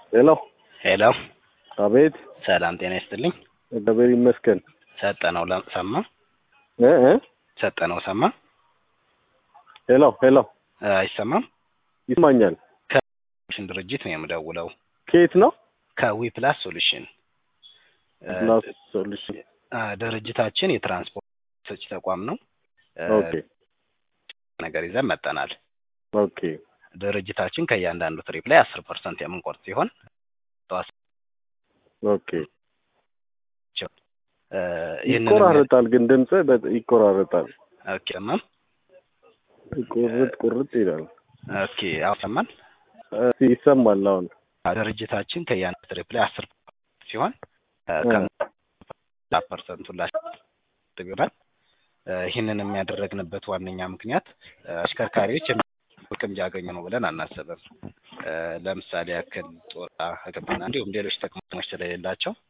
ሄሎ ሄሎ አቤት ሰላም ጤና ይስጥልኝ። እግዚአብሔር ይመስገን ሰጠነው ለ- ሰማ እ እ ሰጠነው ሰማ ሄሎ ሄሎ እ አይሰማም። ይስማኛል ሽን ድርጅት ነው የምደውለው ከየት ነው ከዊ ፕላስ ሶሉሽን እ ፕላስ ሶሉሽን እ ድርጅታችን የትራንስፖርት ሰጪ ተቋም ነው። እ ኦኬ ነገር ይዘን መጠናል። ኦኬ ድርጅታችን ከእያንዳንዱ ትሪፕ ላይ አስር ፐርሰንት የምንቆርጥ ሲሆን ኦኬ እ ይህንን ይቆራረጣል ግን ድምጽ ይቆራረጣል ኦኬ ሰማም ቁርጥ ቁርጥ ይላል ኦኬ አሁን ሰማን። እ ይሰማል አሁን ድርጅታችን ከእያንዳንዱ ትሪፕ ላይ አስር ሲሆን እ እ ከ ፐርሰንቱን ላሽ ይሆናል። እ ይህንን የሚያደረግንበት ዋነኛ ምክንያት እ አሽከርካሪዎች ጥቅም እያገኙ ነው ብለን አናስብም። እ ለምሳሌ ያክል ጦር ሕክምና እንዲሁም ሌሎች ጥቅሞች ስለሌላቸው